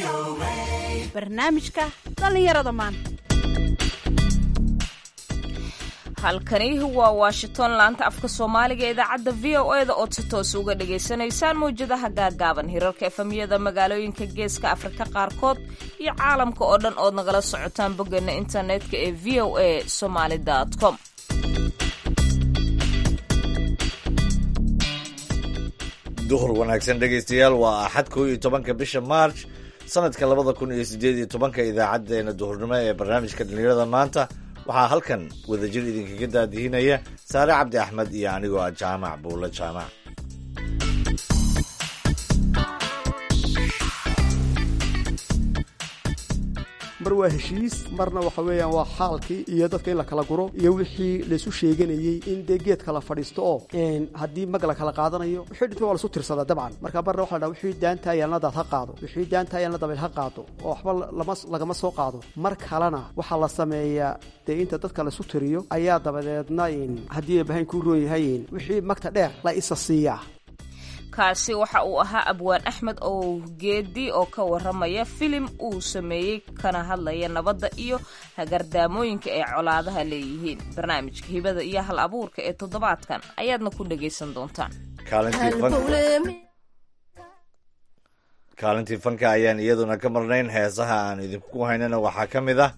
barnaamijka dhallinyarada maanta halkani waa washington laanta afka soomaaliga ee idaacadda v o eda ood si toos uga dhagaysanaysaan mawjadaha gaagaaban hirarka efamiyada magaalooyinka geeska afrika qaarkood iyo caalamka oo dhan ood nagala socotaan boggeena internetka ee v o a somaali com duhur wanaagsan dhegaystayaal waa axad koo iyo tobanka bisha march sanadka labada kun iyo sideed iyo tobanka idaacadeena duhurnimo ee barnaamijka dhallinyarada maanta waxaa halkan wadajir idinkaga daadihinaya saare cabdi axmed iyo anigoo ah jaamac buulo jaamac mar waa heshiis marna waxa weeyaan waa xaalkii iyo dadka in la kala guro iyo wixii laysu sheeganayey in dee geedka la fadhiisto oo haddii mag la kala qaadanayo wixii dhintay waa lasu tirsadaa dabcan marka marna waxa la dhaha wixii daanta ayaalna daad ha qaado wixii daanta ayaalna dabayl ha qaado oo waxba lama lagama soo qaado mar kalena waxaa la sameeyaa dee inta dadka laisu tiriyo ayaa dabadeedna haddii bahayn kuu roon yahay wixii magta dheer la isa siiyaa kaasi waxa uu ahaa abwaan axmed oo geedi oo ka waramaya filim uu sameeyey kana hadlaya nabadda iyo hagardaamooyinka ay colaadaha leeyihiin barnaamijka hibada iyo hal abuurka ee toddobaadkan ayaadna ku dhagaysan doontaan kaalintii fanka ayaan iyaduna ka marnayn heesaha aan idinku haynana waxaa ka mid ah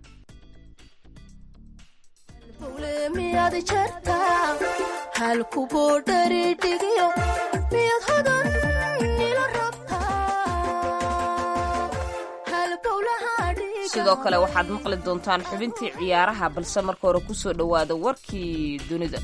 sidoo kale waxaad maqli doontaan xubintii ciyaaraha balse marka hore ku soo dhowaada warkii dunida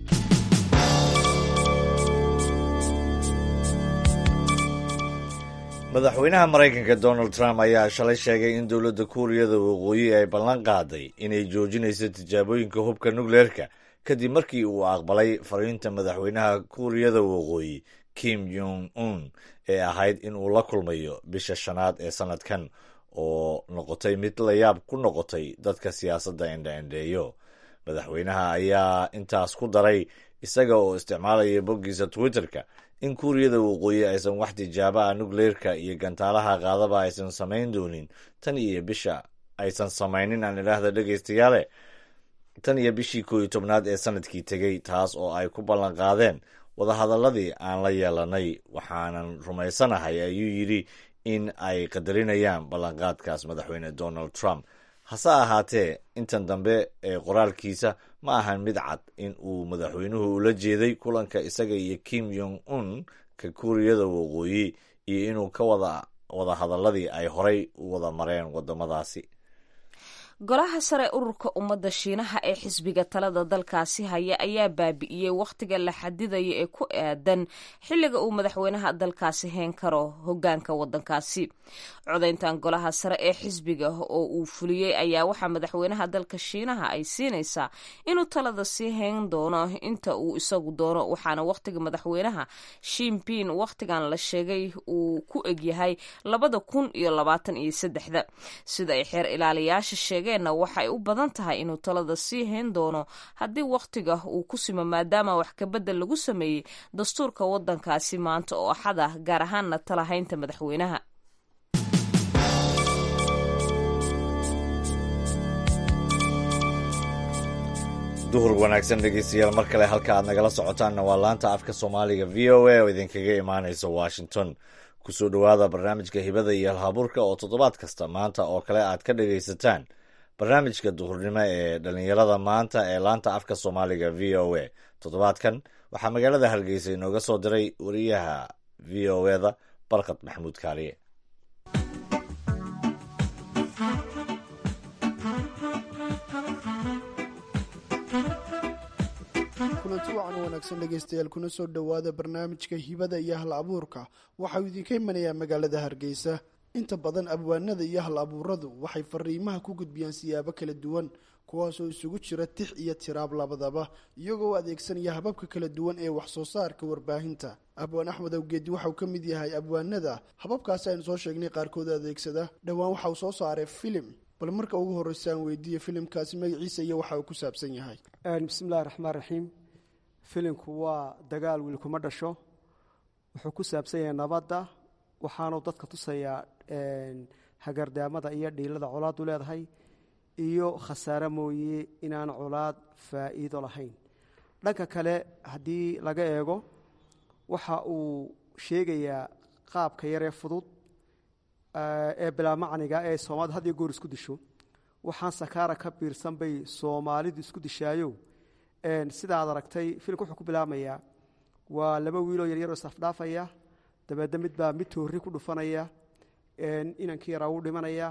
madaxweynaha maraykanka donald trump ayaa shalay sheegay in dowladda kuuriyada waqooyi ay ballan qaaday inay joojinayso tijaabooyinka hubka nukleerka kadib markii uu aqbalay fariinta madaxweynaha kuuriyada waqooyi kim jong un ee ahayd in uu la kulmayo bisha shanaad ee sanadkan oo noqotay mid la yaab ku noqotay dadka siyaasadda endhaendheeyo madaxweynaha ayaa intaas ku daray isaga oo isticmaalaya boggiisa twitterka in kuuriyada waqooyi aysan wax tijaabaha nukleerka iyo gantaalaha qaadaba aysan samayn doonin tan iyo bisha aysan samaynin aan idhaahda dhegaystayaale tan iyo bishii koo iyo tobnaad ee sanadkii tegey taas oo ay ku ballan qaadeen wadahadaladii aan la yeelanay waxaanan rumaysanahay ayuu yidhi in ay qadarinayaan ballanqaadkaas madaxweyne donald trump hase ahaatee intan dambe ee qoraalkiisa ma ahan mid cad in uu madaxweynuhu ula jeeday kulanka isaga iyo kim yong un ka kuuriyada waqooyi iyo inuu ka wada wadahadaladii ay horay u wada mareen wadamadaasi golaha sare ururka ummadda shiinaha ee xisbiga talada dalkaasi haya ayaa baabi'iyey wakhtiga la xadidaya ee ku aadan xilliga uu madaxweynaha dalkaasi heen karo hogaanka wadankaasi codayntan golaha sare ee xisbiga oo uu fuliyey ayaa waxaa madaxweynaha dalka shiinaha ay siinaysaa inuu talada sii hayn doono inta uu isagu doono waxaana wakhtiga madaxweynaha shimpin wakhtigan la sheegay uu ku egyahay labada kun iyo labaatan iyo saddexda sida ay xeer ilaaliyaasha sheegeen waxay u badan tahay inuu talada sii hayn doono haddii wakhtiga uu ku simo maadaama wax kabedel lagu sameeyey dastuurka wadankaasi maanta oo axad ah gaar ahaanna talahaynta madaxweynaha duhur wanaagsan dhegeystayaal mar kale halka aad nagala socotaanna waa laanta afka soomaaliga v o a oo idinkaga imaanaysa washington kusoo dhowaada barnaamijka hibada iyo halhabuurka oo toddobaad kasta maanta oo kale aad ka dhagaysataan barnaamijka duhurnimo ee dhallinyarada maanta ee laanta afka soomaaliga v o a toddobaadkan waxaa magaalada hargeysa inooga soo diray wariyaha v o eda barkad maxamuud kaaliye kulanti wacan wanaagsan dhegaystayaal kuna soo dhowaada barnaamijka hibada iyo hal abuurka waxauu idinka imanayaa magaalada hargeysa inta badan abwaanada iyo hal abuuradu waxay fariimaha ku gudbiyaan siyaabo kala duwan kuwaasoo isugu jira tix iyo tiraab labadaba iyagoo adeegsanaya hababka kala duwan ee wax soo saarka warbaahinta abwaan axmed awgeedi waxauu ka mid yahay abwaanada hababkaasi aynu soo sheegnay qaarkood adeegsada dhowaan waxauu soo saaray filim bal marka ugu horreysa aan weydiiya filimkaasi magaciisa iyo waxa uu ku saabsan yahay bismillahi raxmaan raxiim filimku waa dagaal wiil kuma dhasho wuxuu ku saabsan yahay nabadda waxaanu dadka tusayaa hagardaamada iyo dhiilada colaadu leedahay iyo khasaare mooye inaan colaad faa'iido lahayn dhanka kale haddii laga eego waxa uu sheegayaa qaabka yaree fudud ee bilaa macniga ee soomaalidu had iyo goor isku disho waxaan sakaara ka biirsan bay soomaalidu isku dishaayo sida aad aragtay filimka wuxuu ku bilaabmayaa waa laba wiiloo yaryaroo isafdhaafaya dabeedna mid baa mid toorri ku dhufanaya inankii yaraa wuu dhimanaya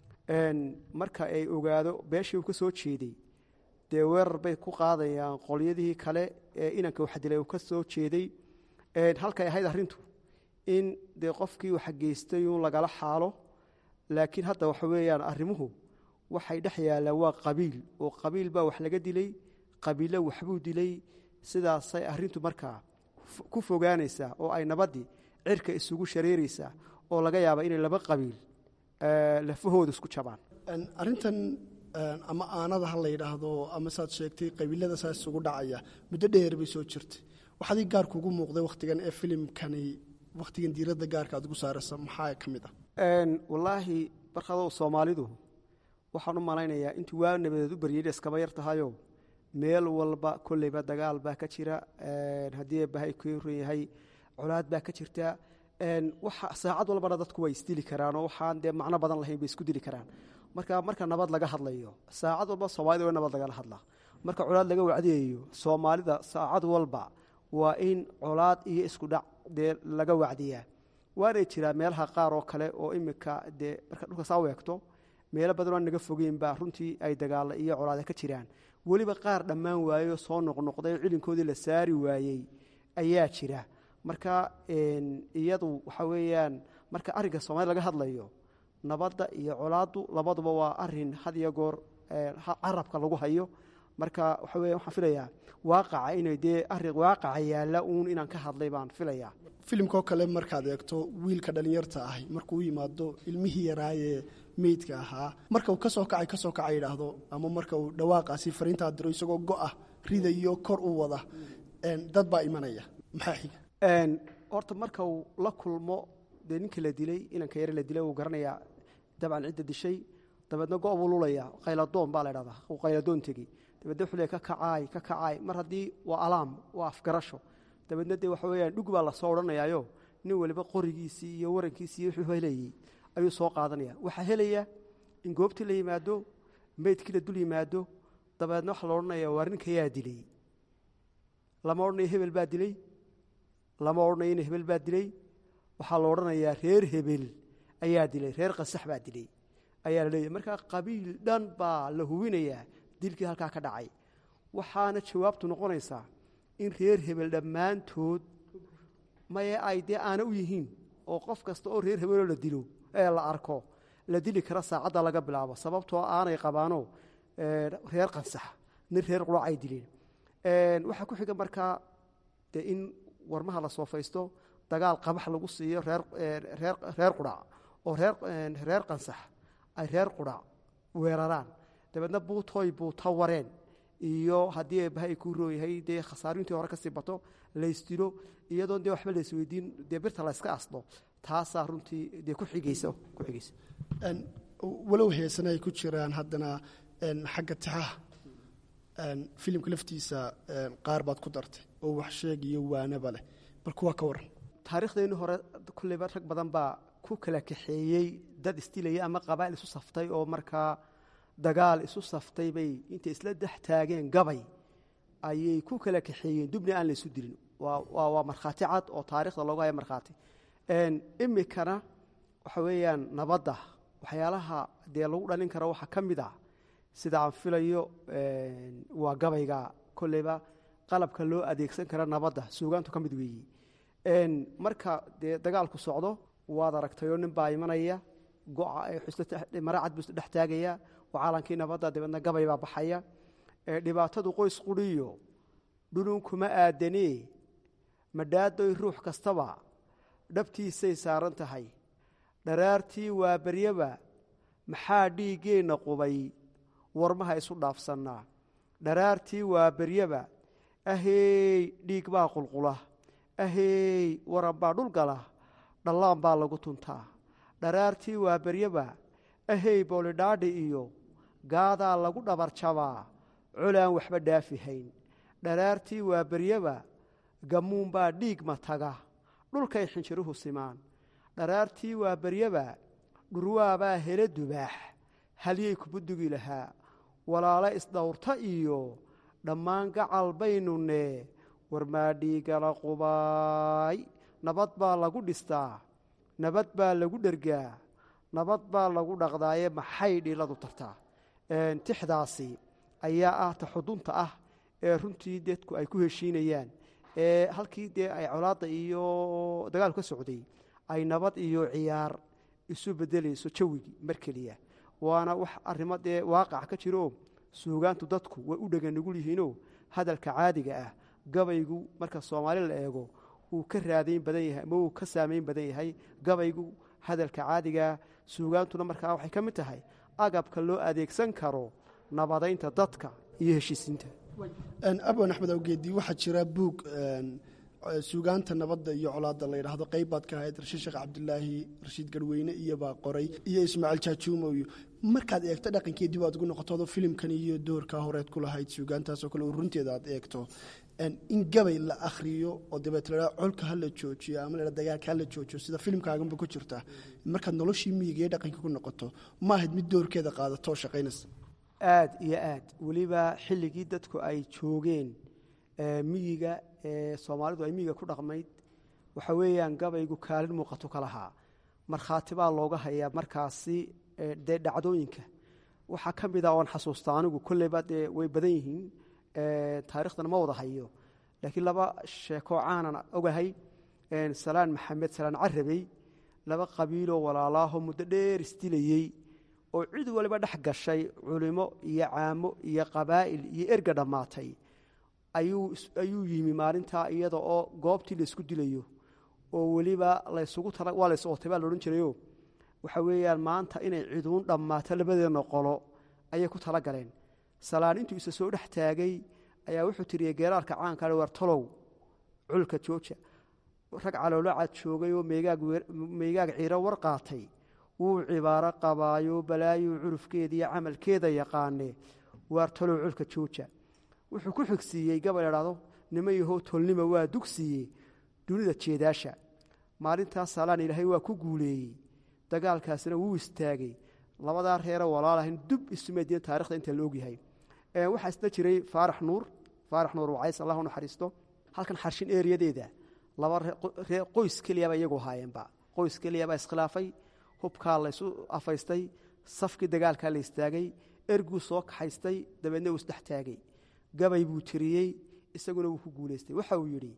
marka ay ogaado beeshii uu ka soo jeeday dee weerar bay ku qaadayaan qolyadihii kale ee inanka waxdilay uu ka soo jeeday halkay ahayd arrintu in dee qofkii waxa geystay uun lagala xaalo laakiin hadda waxa weeyaan arrimuhu waxay dhex yaallaan waa qabiil oo qabiil baa wax laga dilay qabiilo waxbuu dilay sidaasay arrintu markaa ku fogaanaysaa oo ay nabaddii cirka isugu shareeraysaa oo laga yaaba inay laba qabiil lafahooda isku jabaan arrintan ama aanada ha la yidhaahdo ama saad sheegtay qabiilada saas isugu dhacaya muddo dheer bay soo jirtay waxaadii gaar kugu muuqday wakhtigan ee filimkani wakhtigan diiradda gaarka aad ugu saaraysa maxaa ka mid ah wallaahi barkadow soomaalidu waxaan u malaynayaa intii waa nabadeed u baryayna iskaba yar tahayo meel walba kolleyba dagaal baa ka jira haddii bahay ku ran yahay colaad baa ka jirta waxa saacad walbana dadku way isdili karaan oo waxaan dee macno badan lahayn bay isku dili karaan marka marka nabad laga hadlayo saacad walba soomaalida waa nabad lagala hadlaa marka colaad laga wacdiyayo soomaalida saacad walba waa in colaad iyo isku dhac dee laga wacdiyaa waanay jiraa meelaha qaar oo kale oo imika dee marka dhulka saa weegto meelo badan oo naga fogeynba runtii ay dagaalla iyo colaada ka jiraan weliba qaar dhammaan waayo soo noqnoqday cilinkoodii la saari waayey ayaa jira marka iyadu waxa weeyaan marka arrinka soomaalida laga hadlayo nabadda iyo colaaddu labaduba waa arin had iyo goor carabka lagu hayo marka waxa weya waxaan filayaa waaqaca inay dee arrin waaqaca yaalla uun inaan ka hadlay baan filayaa filimkoo kale markaad eegto wiilka dhallinyarta ahi markuu u yimaado ilmihii yaraayee meydka ahaa marka uu kasoo kacay kasoo kaca yidhaahdo ama marka uu dhawaaqaasi fariintaa diro isagoo go'a ridayo kor u wada dad baa imanaya maxaa xiga horta marka uu la kulmo dee ninka la dilay inanka yare la dilay uu garanayaa dabcan cidda dishay dabeedna go' buu lulaya qayladoon baa la dhahdaa uu qayladoon tegi dabeedna wuxuu leey ka kacaay ka kacaay mar haddii waa alaam waa afgarasho dabeedna dee waxa weeyaan dhug baa lasoo odhanayaayo nin waliba qorigiisii iyo warankiisii wuxuu helayey ayuu soo qaadanaya waxaa helaya in goobtii la yimaado meydkii la dul yimaado dabeedna waxaa la odhanaya waa ninka yaa dilay lama odhanayo hebel baa dilay lama odhanayo in hebel baa dilay waxaa la odhanayaa reer hebel ayaa dilay reer qasax baa dilay ayaa la leeyahy markaa qabiil dhan baa la hubinayaa dilkii halkaa ka dhacay waxaana jawaabtu noqonaysaa in reer hebel dhammaantood maye ay dee aana u yihiin oo qof kasta oo reer hebeloo la dilo ee la arko la dili kara saacadda laga bilaabo sababtoo aanay qabaano reer qansax nin reer qurac ay dileen waxaa ku xiga markaa dee in warmaha la soofaysto dagaal qabax lagu siiyo reer qurac oo reer qansax ay reer qurac weeraraan dabeedna buutooy buuta wareen iyo haddii bahay ku rooyahay dee khasaarintii hore kasii bato laysdilo iyadoon dee waxba laysweydiin dee birta layska asdo taasaa runtii dee ku xigaysa ku xigaysa walow heesana ay ku jiraan haddana xagga tixaha filimka laftiisa qaar baad ku dartay oo wax sheeg iyo waanaba leh bal kuwaa ka waran taarikhdeennii hore kulleyba rag badan baa ku kala kaxeeyey dad isdilaya ama qabaa'il isu saftay oo markaa dagaal isu saftay bay intay isla dex taageen gabay ayay ku kala kaxeeyeen dubna aan la isu dilin waa markhaati cad oo taarikhda loogu haya markhaati imikana waxa weeyaan nabadda waxyaalaha dee lagu dhalin karo waxaa ka mid ah sida aan filayo waa gabayga kolleyba qalabka loo adeegsan kara nabadda suugaantu ka mid weeyi marka dee dagaalku socdo waad aragtayoo nin baa imanaya mara cad buu dhex taagaya oo caalankii nabadda dabeedna gabay baa baxaya dhibaatadu qoys quriyo dhulun kuma aadanee madhaadoy ruux kastaba dhabtiisay saaran tahay dharaartii waa beryaba maxaa dhiiggeenna qubay warmaha isu dhaafsannaa dharaartii waa beryaba aheey dhiig baa qulqula aheey waran baa dhul gala dhallaan baa lagu tuntaa dharaartii waa beryaba ahey boolidhaadhi iyo gaadaa lagu dhabarjabaa colaan waxba dhaafi hayn dharaartii waa beryaba gammuunbaa dhiigma taga dhulkay xinjiruhu simaan dharaartii waa beryaba dhurwaabaa hele dubaax halyay kubudugi lahaa walaalo isdhowrta iyo dhammaan gacal baynune warmaadhiigala qubaay nabad baa lagu dhistaa nabad baa lagu dhergaa nabad baa lagu dhaqdaaye maxay dhiladu tartaa tixdaasi ayaa ah ta xudunta ah ee runtii dadku ay ku heshiinayaan ee halkii dee ay colaadda iyo dagaalku ka socday ay nabad iyo ciyaar isu bedelayso jawigii mar keliya waana wax arrimo dee waaqac ka jiro suugaantu dadku way u dhega nugul yihiinoo hadalka caadiga ah gabaygu marka soomaali la eego uu ka raadayn badan yahay ama uu ka saamayn badan yahay gabaygu hadalka caadigaa suugaantuna markaa waxay ka mid tahay agabka loo adeegsan karo nabadaynta dadka iyo heshiisiinta abwan axmed awgeedi waxaa jira buug suugaanta nabadda iyo colaadda la yidhaahdo qayb baad ka ahayd rashiid sheekh cabdilaahi rashiid garweyne iyobaa qoray iyo ismaaciil jaajuumo iyo markaad eegto dhaqankii dib aad ugu noqotodo filimkan iyo doorkaa horeed ku lahayd suugaantaasoo kale oo runteeda aad eegto in gabay la akhriyo oo dabeet la colka hala joojiyo ama la dagaalka hala joojiyo sida filimkaaganba ku jirta markaad noloshii miyiga iyo dhaqanka ku noqoto ma ahayd mid doorkeeda qaadato shaqaynaysa aad iyo aad weliba xilligii dadku ay joogeen miyiga ee soomaalidu ay miyiga ku dhaqmayd waxa weeyaan gabaygu kaalin muuqato ka lahaa markhaati baa looga hayaa markaasi dee dhacdooyinka waxaa ka mid a oon xasuusta anigu kolleyba dee way badan yihiin taarikhdan ma wada hayo laakiin laba sheekoo caanan ogahay salaan maxamed salaan carabey laba qabiiloo walaalaaho muddo dheer isdilayey oo cid waliba dhex gashay culimo iyo caamo iyo qabaa'il iyo erga dhammaatay ayuu yimi maalintaa iyada oo goobtii laysku dilayo oo weliba laysugu waa lays ootay baa laodhan jirayo waxa weeyaan maanta inay ciduun dhammaato labadeedna qolo ayay ku tala galeen salaan intuu isa soo dhex taagay ayaa wuxuu tiriyey geeraarka caanka war tolow culka jooja rag caloolacaad joogay oo meegaag ciiro war qaatay wuu cibaaro qabaayo balaayuu curufkeeda iyo camalkeeda yaqaane waar talow culka jooja wuxuu ku xigsiiyey gabal idhaahdo nima yahow tolnima waa dugsiiye dunida jeedaasha maalintaas salaan ilaahay waa ku guuleeyey dagaalkaasina wuu istaagay labadaa reero walaalahayn dub isumeediin taarikhda inta la ogyahay waxaa isna jiray faarax nuur faarax nuur wacays allah u naxariisto halkan xarshin eeriyadeeda laba qoys keliyaba iyagu haayeenba qoys keliyabaa iskhilaafay hubkaa laysu afaystay safkii dagaalkaa la istaagay erguu soo kaxaystay dabeedna uu isdhex taagay gabay buu tiriyey isaguna wuu ku guulaystay waxa uu yidhi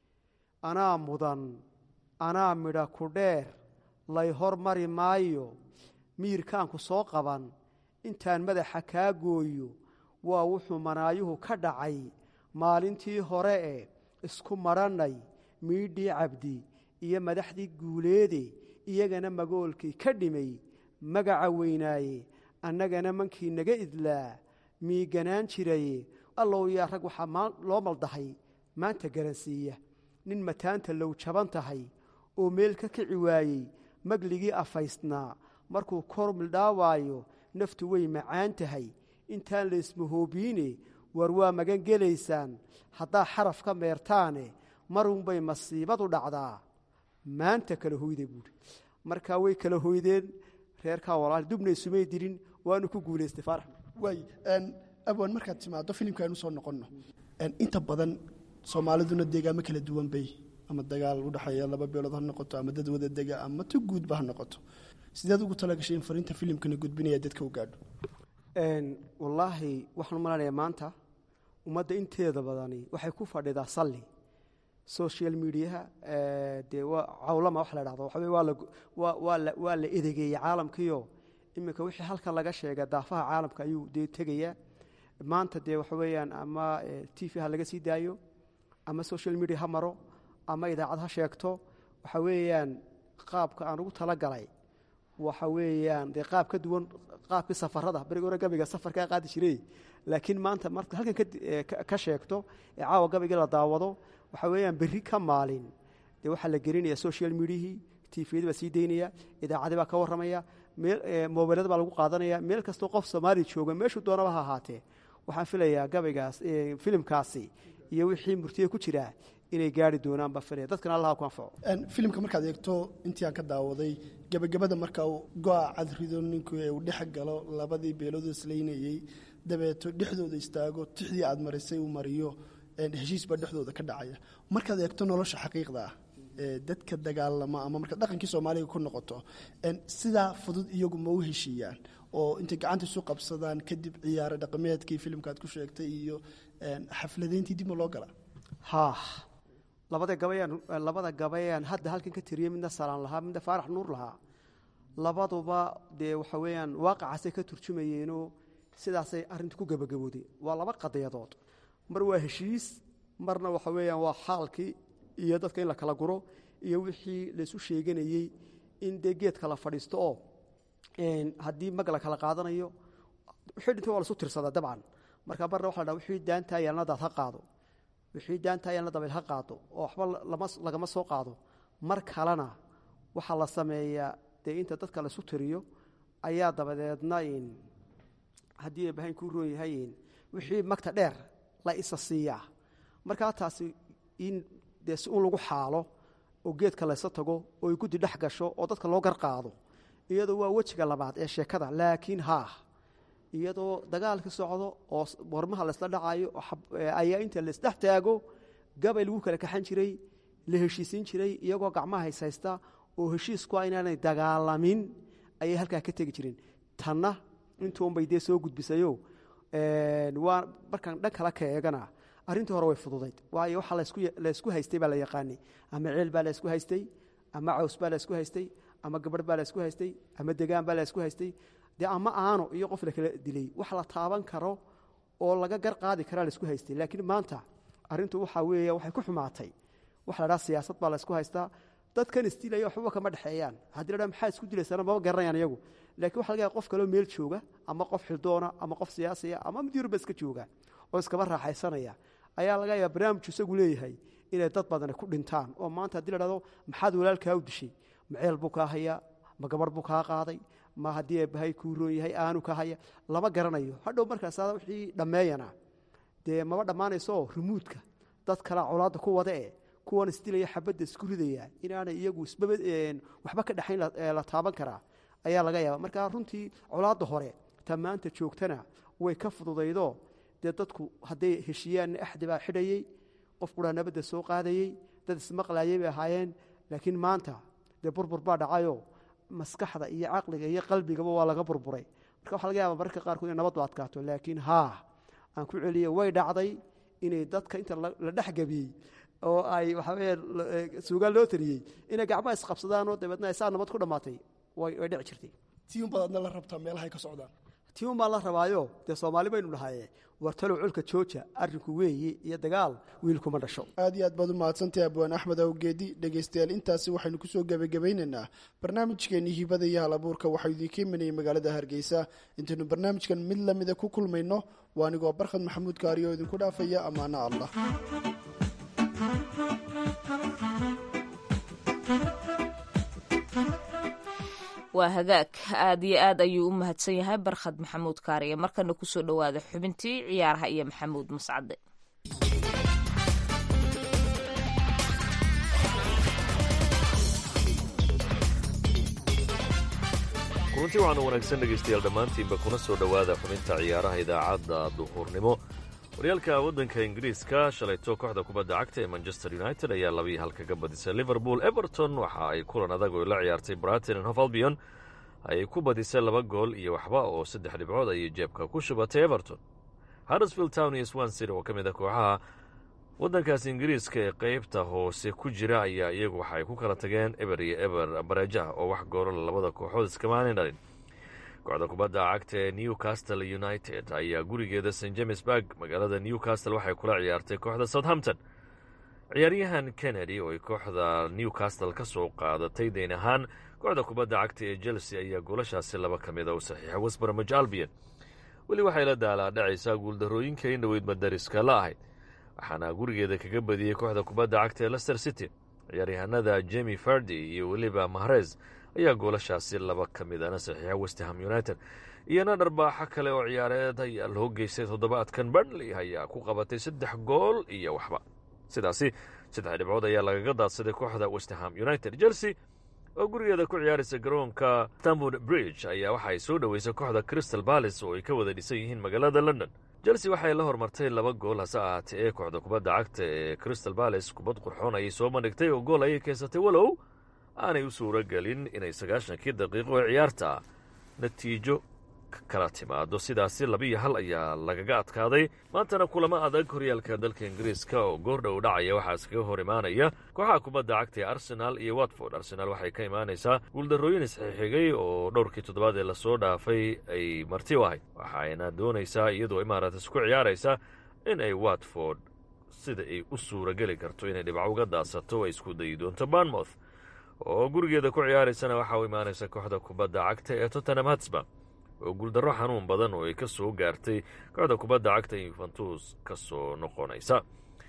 anaa mudan anaa midha ku dheer lay hormari maayo miirkaanku soo qaban intaan madaxa kaa gooyo waa wuxuu manaayuhu ka dhacay maalintii hore e isku madhannay miidhii cabdi iyo madaxdii guuleede iyagana magoolkii ka dhimay magaca weynaaye annagana mankii naga idlaa miiganaan jiraye allow yaa rag waxaa loo maldahay maanta garansiiya nin mataanta low jaban tahay oo meel ka kici waayey magligii afaystnaa markuu kor mildhaawaayo naftu way macaan tahay intaan laysmahoobiine war waa magan gelaysaan haddaa xaraf ka meertaane marunbay masiibadu dhacdaa maanta kala hoyda buuhi markaa way kala hoydeen reerkaa walaal dubna isumay dirin waanu ku guulaystay faarax waay abwan markaad timaado filimka aynu soo noqonno inta badan soomaaliduna deegaamo kala duwan bay ama dagaal udhexeeya laba beelood ha noqoto ama dad wada dega ama tu guudba ha noqoto sideed ugu talagashay in fariinta filimkana gudbinaya dadka u gaadho wallaahi waxaan u malanayaa maanta ummadda inteeda badani waxay ku fadhidaa salli social mediaha dee waa cawlama wax la dhahdo waxa wey waa la waa la waa la edegeeyey caalamkiio iminka wixii halkan laga sheega daafaha caalamka ayuu dee tegayaa maanta dee waxa weeyaan ama t v ha laga sii daayo ama social media ha maro ama idaacad ha sheegto waxa weeyaan qaabka aan ugu talagalay waxa weeyaan dee qaab ka duwan qaabkii safarada berigi hore gabiga safarkaa qaadi jiray laakiin maanta marka halkan ka sheegto ee caawa gabigii la daawado waxa weeyaan berri ka maalin dee waxaa la gelinaya social mediahii tifiyada baa sii daynaya idaacadi baa ka warramaya meel mobilada baa lagu qaadanaya meel kastoo qof soomaaliya jooga meeshuu doonaba ha ahaatee waxaan filayaa gabaygaas filimkaasi iyo wixii murtiya ku jiraa inay gaari doonaan baa filaya dadkana allaha ku anfaco filimka markaad eegto intii aan ka daawaday gebagabada marka uu go-a cadrido ninku uu dhex galo labadii beelood islaynayey dabeeto dhexdooda istaago tixdii aad marisay uu mariyo heshiis baa dhexdooda ka dhacaya markaad eegto nolosha xaqiiqda ah ee dadka dagaalama ama markaad dhaqankii soomaaliga ku noqoto sidaa fudud iyagu ma u heshiiyaan oo intay gacanta isu qabsadaan kadib ciyaaro dhaqameedkii filimkaad ku sheegtay iyo xafladeyntii dib ma loo galaa ha labada gabayaan labada gabayaan hadda halkan ka tiriyey midna salaan lahaa midna faarax nuur lahaa labaduba dee waxa weeyaan waaqacaasay ka turjumayeenoo sidaasay arrinta ku gebagabooday waa laba qadiyadood mar waa heshiis marna waxa weeyaan waa xaalkii iyo dadka in la kala guro iyo wixii laysu sheeganayey in dee geedka la fadhiisto oo haddii mag la kala qaadanayo wixii dhintay waa lasu tirsadaa dabcan marka marna waxa la dhaha wixii daantaa yaalnadaad ha qaado wixii daantaa yaalna dabayl ha qaado oo waxba lagama soo qaado mar kalena waxaa la sameeyaa dee inta dadka laysu tiriyo ayaa dabadeedna haddii eebahayn kuu roon yahay wixii magta dheer la isa siiyaa markaa taasi in dee si un lagu xaalo oo geedka laysa tago oo ay guddi dhex gasho oo dadka loo gar qaado iyadoo waa wejiga labaad ee sheekada laakiin haa iyadoo dagaalka socdo oo warmaha laysla dhacayo ayaa inta laysdhex taago gabay lagu kala kaxan jiray la heshiisiin jiray iyagoo gacmaha hayshaysta oo heshiisku a inaanay dagaalamin ayay halkaa ka tegi jireen tanna intuunbay dee soo gudbisayo waa markaan dhan kala ka eegana arrintii hore way fududayd waayo waxa laysku haystay baa la yaqaanay ama ceel baa laysku haystay ama caws baa laysku haystay ama gabadh baa laysku haystay ama degaan baa laysku haystay dee ama aano iyo qof la kala dilay wax la taaban karo oo laga gar qaadi karaa laysku haystay laakiin maanta arrintu waxaa weeya waxay ku xumaatay waxa la dhaha siyaasad baa laysku haystaa dadkan isdilaya waxbaba kama dhexeeyaan haddii la dhaha maxaa isku dilaysana maba garanayaan iyagu laakiin waxa laga yaha qof kaloo meel jooga ama qof xildoona ama qof siyaasiya ama mid yurba iska jooga oo iskaba raaxaysanaya ayaa laga yaaba barnaamij isagu leeyahay inay dad badani ku dhintaan oo maanta haddii la dhahdo maxaad walaalkaa u dishay ma ceel buu kaa hayaa ma gabarh buu kaa qaaday ma haddii eebahay kuu roon yahay aanu ka haya lama garanayo hadhow markaas wixii dhammeeyana dee maba dhammaanaysooo rumuudka dad kalea colaadda ku wada e kuwan isdilaya xabadda isku ridaya inaanay iyagu waxba ka dhexayn la taaban karaa ayaa laga yaaba marka runtii colaadda hore ta maanta joogtana way ka fududaydoo dee dadku hadday heshiiyaanna axdi baa xidhayey qof quraa nabadda soo qaadayey dad ismaqlayay bay ahaayeen laakiin maanta dee burbur baa dhacayoo maskaxda iyo caqliga iyo qalbigaba waa laga burburay marka waxa laga yaaba mararka qaarkood inay nabaddu adkaato laakiin haa aan ku celiye way dhacday inay dadka inta la dhexgabiyey oo ay waxaweye suugaan loo tariyey inay gacmaha isqabsadaanoo dabeedna ay saa nabad ku dhammaatay way dhici jirtay tii unbaad adna la rabtaa meelahay ka socdaan tii un baa la rabaayo dee soomaali baynu dhahaye wartalow colka jooja arrinku weeyi iyo dagaal wiilkuma dhasho aad iyo aad baad u mahadsantahay abwaan axmed awgeedi dhegaystayaal intaasi waxaynu kusoo gebagabaynaynaa barnaamijkeenii hibada iyo hal abuurka waxaa idiinka imanayay magaalada hargeysa intaynu barnaamijkan mid lamida ku kulmayno waa anigoo barkhad maxamuud kaari oo idinku dhaafaya ammaano allah waa hagaag aad iyo aad ayuu u mahadsan yahay barkhad maxamuud kaariye markana kusoo dhowaada xubintii ciyaaraha iyo maxamuud mascade kulanti waxaanu wanaagsan dhegaystayaal dhammaantiinba kuna soo dhowaada xubinta ciyaaraha idaacadda duhurnimo horyaalka waddanka ingiriiska shalayto kooxda kubadda cagta ee manchester united ayaa labii hal kaga badisay liverpool everton waxa ay kulan adag oo la ciyaartay braton and hof albion ay ku badisay laba gool iyo waxba oo saddex dhibcood ayay jeebka ku shubatay everton harrisfield town iyo swansir oo ka mid a kooxaha waddankaas ingiriiska ee qeybta hoose ku jira ayaa iyagu waxa ay ku kala tageen eber iyo eber bareejaha oo wax goolala labada kooxood iskamaanay dhalin kooxda kubadda cagta ee newcastle united ayaa gurigeeda st james burg magaalada newcastle waxay kula ciyaartay kooxda southampton ciyaaryahan kennedy oo ay kooxda newcastle ka soo qaadatay dayn ahaan kooxda kubadda cagta ee chelsea ayaa goolashaasi laba ka mida u saxiixay westbromage albion weli waxay la daalaa dhacaysaa guuldarooyinka in dhoweyd madariska la ahayd waxaana gurigeeda kaga badiyey kooxda kubadda cagta ee lester city ciyaaryahanada jemi fardi iyo weliba mahrez ayaa goolashaasi laba ka midana saxiixa westham united iyona dharbaaxo kale oo ciyaareed ayaa loo geystay toddobaadkan burnley ayaa ku qabatay saddex gool iyo waxba sidaasi saddex dhibcood ayaa lagaga daadsaday kooxda westham united chelsea oo gurigeeda ku ciyaaraysa garoonka stamford bridge ayaa waxa ay soo dhoweysay kooxda crystal balis oo ay ka wada dhisan yihiin magaalada london chelsea waxay la hormartay laba gool hase ahaatee ee kooxda kubadda cagta ee crystal balis kubad qurxoon ayay soo bandhigtay oo gool ayay keensatay walow aanay u suuro gelin inay sagaashankii daqiiqo ee ciyaarta natiijo kala timaado sidaasi labiiyo hal ayaa lagaga adkaaday maantana kulamo adag horyaalka dalka ingiriiska oo goordhow dhacaya waxaa iskaga hor imaanaya kooxaha kubadda cagta ee arsenaal iyo watford arsenaal waxay ka imaanaysaa guuldarrooyin isxixigay oo dhowrkii toddobaad ee lasoo dhaafay ay marti u ahayd waxayna doonaysaa iyadoo imaarates ku ciyaaraysa in ay watford sida ay u suurageli karto inay dhibco uga daadsato ay isku dayi doonto barnmouth oo gurigeeda ku ciyaaraysana waxaa u imaanaysa kooxda kubadda cagta ee tottenham hatsba oo guuldarro xanuun badan oo ay ka soo gaartay kooxda kubadda cagta yuventus ka soo noqonaysa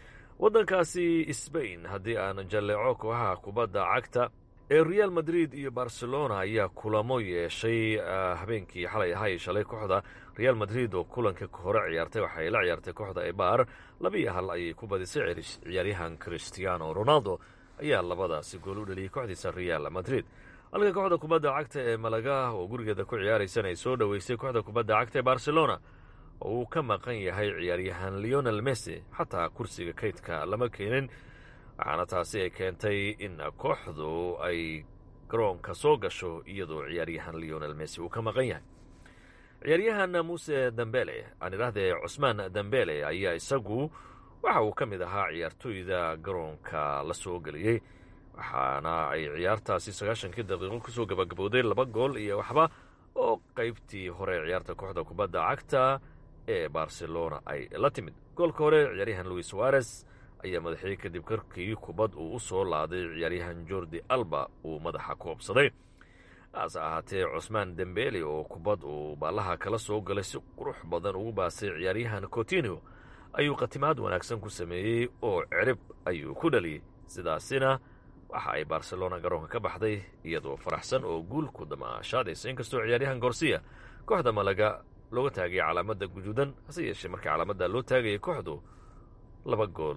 waddankaasi sbain haddii aan jalleeco kooxaha kubadda cagta ee real madrid iyo barcelona ayaa kulamo yeeshay habeenkii xalay ahay shalay kooxda real madrid oo kulanka hore ciyaartay waxay la ciyaartay kooxda ebar labiiyo hal ayay ku badisay ciyaaryahan christiano ronaldo ayaa labadaasi gool u dhaliyey kooxdiisa real madrid halka kooxda kubadda cagta ee malaga oo gurigeeda ku ciyaaraysan ay soo dhoweysay kooxda kubadda cagta ee barcelona oo uu ka maqan yahay ciyaaryahan leonel messi xataa kursiga kaydka lama keenin waxaana taasi ay keentay in kooxdu ay garoonka soo gasho iyadoo ciyaaryahan leonel messi uu ka maqan yahay ciyaaryahan muuse dambele aan idhaahdee cusmaan dambele ayaa isagu waxa uu ka mid ahaa ciyaartooyda garoonka la soo geliyey waxaana ay ciyaartaasi sagaashankii daqiiqo kusoo gabagabowday laba gool iyo waxba oo qaybtii hore ciyaarta kooxda kubadda cagta ee barcelona ay la timid goolka hore ciyaaryahan louis suarez ayaa madaxiyey kadib karkii kubad uu u soo laaday ciyaaryahan jordi alba uu madaxa ku obsaday hase ahaatee cusmaan dembeli oo kubad uu baallaha kala soo galay si qurux badan ugu baasay ciyaaryahan cotinio ayuu khatimaad wanaagsan ku sameeyey oo cirib ayuu ku dhaliyey sidaasina waxa ay barcelona garoonka ka baxday iyadoo faraxsan oo guul ku damaashaadaysa inkastoo ciyaaryahan gorsiya kooxda malaga looga taagaya calaamadda guduudan hase yeeshee markii calaamadda loo taagayay kooxdu laba gool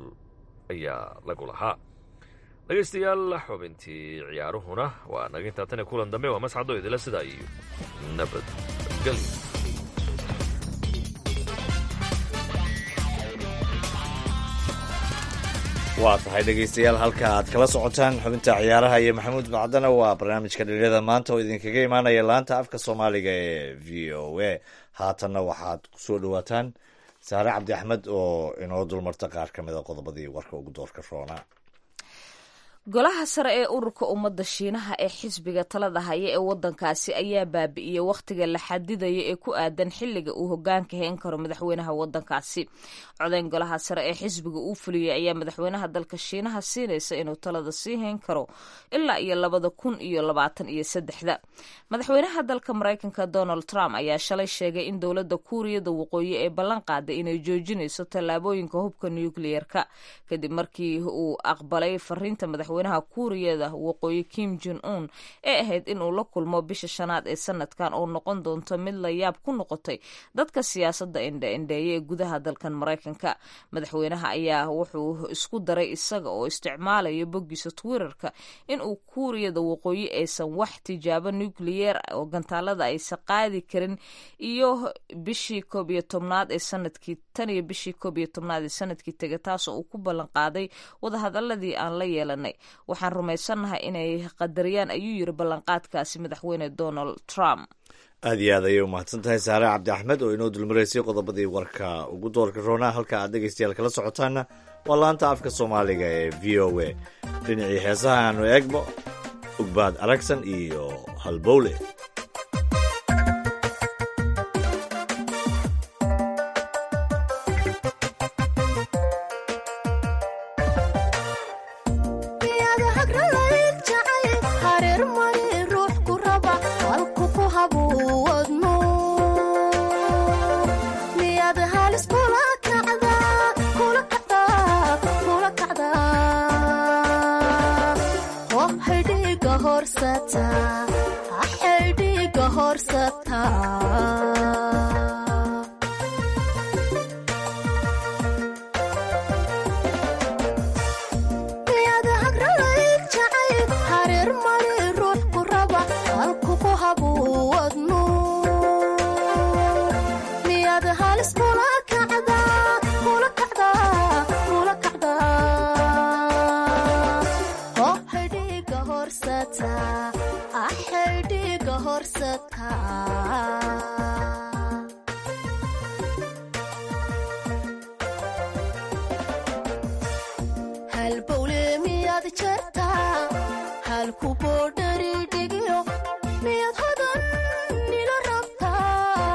ayaa lagu lahaa dhegaystayaal xubintii ciyaaruhuna waa naga intaa tan kulan dambe waa masxado idila sidaa iyo nabadgelyo waa tahay dhegaystayaal halka aad kala socotaan xubinta ciyaaraha iyo maxamuud bacdana waa barnaamijka dhalinyada maanta oo idinkaga imaanaya laanta afka soomaaliga ee v o a haatanna waxaad kusoo dhawaataan saare cabdi axmed oo inoo dulmarta qaar ka mid a qodobadii warka ugu doorka roona golaha sare ee ururka ummadda shiinaha ee xisbiga talada haya ee wadankaasi ayaa baabi'iyey wakhtiga la xadidaya ee ku aadan xilliga uu hogaanka heen karo madaxweynaha wadankaasi codeyn golaha sare ee xisbiga uu fuliyey ayaa madaxweynaha dalka shiinaha siinaysa inuu talada sii hayn karo ilaa iyo labada kun iyo labaatan iyo saddexda madaxweynaha dalka maraykanka donald trump ayaa shalay sheegay in dowladda kuuriyada waqooyi ee ballan qaaday inay joojinayso tallaabooyinka hubka nukliyerka kadib markii uu aqbalay fariinta madaxweynaha kuuriyada waqooyi kim jon un ee ahayd inuu la kulmo bisha shanaad ee sanadkan oo noqon doonto mid la yaab ku noqotay dadka siyaasadda indhe-indheeya ee gudaha dalkan maraykanka madaxweynaha ayaa wuxuu isku daray isaga oo isticmaalaya boggiisa twitterka inuu kuuriyada waqooyi aysan wax tijaabo nucleyer oo gantaalada aysan qaadi karin iyo bishii koob iyo tobnaad ee sanadkii tan iyo bishii koob iyo tobnaad ee sanadkii tega taasoo uu ku ballan qaaday wadahadaladii aan la yeelanay waxaan rumaysannahay inay qadariyaan ayuu yiri ballanqaadkaasi madaxweyne donald trump aad iyo aad ayay u mahadsan tahay saare cabdi axmed oo inoo dulmaraysay qodobadii warka ugu doorka roonaa halka aad dhegaystayaal kala socotaana waa laanta afka soomaaliga ee v o a dhinacii heesaha aanu eegbo ugbaad aragsan iyo halbowle kula kacdaa horsata xaydhiga horsata miyaad hagralayd jacayb hareer mari ruux ku raba halku ku habuwadnu miyaad halis kula kacdaa kula kacdaa kula kacdaa oo xidhiga horsata ah xidhiga horsata halbowle miyaad jartaa halku boodhari dhigiyo miyaad hodan nila rabtaa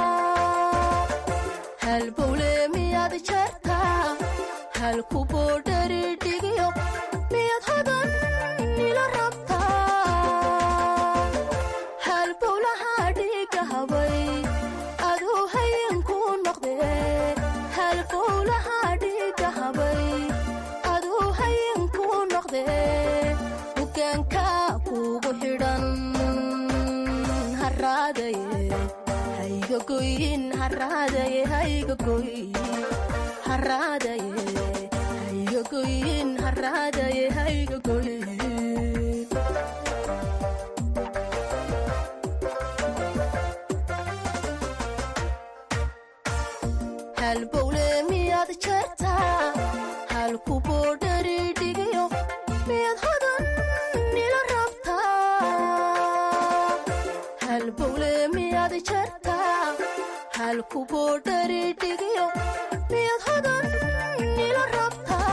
halbowle miyaad jartaa halku boodhari dhigiyo miyaad hodan nila rabtaa halbowlaha dhiga habay aduu hayinku noqdee halbowlaha dhiga habay aduu hayinku noqdee hogaanka kugu xidhan haraadaye hayga goyin haraadaye hayga goyin haraadaye hayga goyin haraadaye hayga goyin halbowle miyaad jartaa halku boodhari dhigiyo miyaad hodan nila rabtaa halbowle miyaad jartaa halku boodhari dhigiyo miyaad hodan nila rabtaa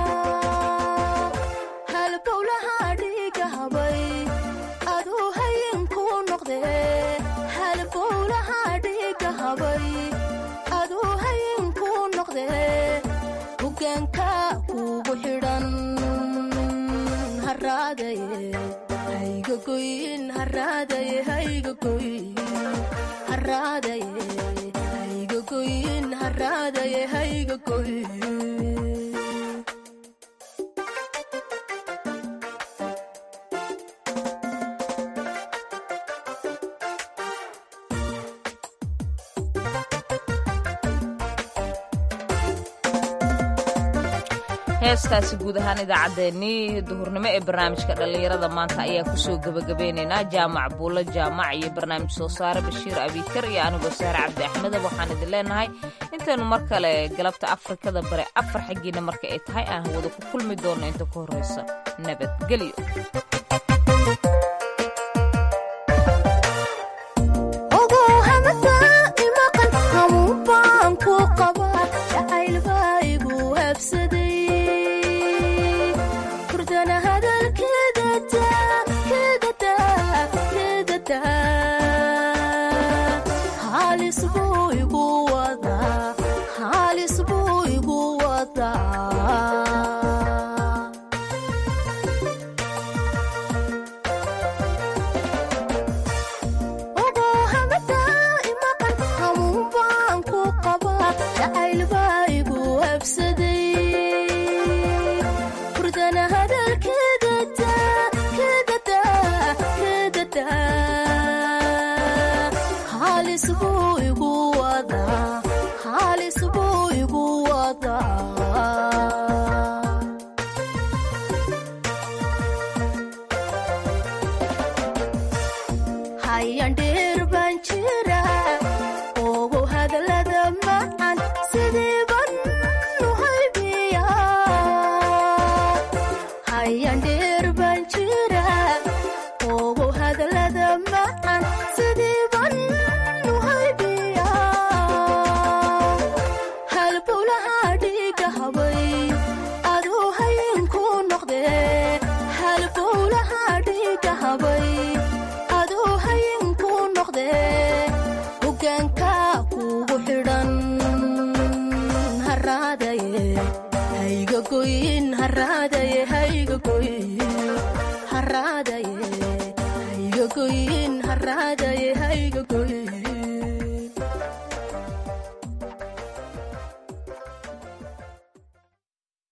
halbowlaha dhiga habay aduu hayinku noqdee halbowlaha dhiga habay aduu hayinku noqdee hogaanka kugu xidhan haraadaye hayga goyin haraadaye hayga goyin haraadaye hayga goyin haraadaye hayga goyin heestaasi guud ahaan idaacaddeenii duhurnimo ee barnaamijka dhallinyarada maanta ayaa kusoo gebagabeynaynaa jaamac buulo jaamac iyo barnaamij soo saare bashiir abiikar iyo anigoo saare cabdi axmedab waxaan idin leenahay intaynu mar kale galabta afrikada bare afar xaggiina marka ay tahay aan hawada ku kulmi doonno inta ku horreysa nabadgelyo ogow hamada imaqan hamuun baan ku qabaa jacayl baa igu habsaday hurdana hadalkeeda daa keeda daa keeda daa halis buu igu wadaa halis buu igu wadaa ogow hamada imaqan hamuun baan ku qabaa jacayl baa igu habsaday hurdana hadalkeeda daa keeda daa keeda daa halis buu igu wadaa halis buu igu wadaa hayan dheer baan jira ogow hadallada macan sidii ban u haybiya hayan dheer baan jira ogow hadallada macan sidii ban u haybiya halbowlaha dhiga habay aduu hayinku noqdee halbowlaha dhiga habay aduu hayinku noqdee hogaanka kugu xidhan haraadaye hayga goyin haraadaye hayga goyin haraadaye hayga goyin haraadaye hayga goyin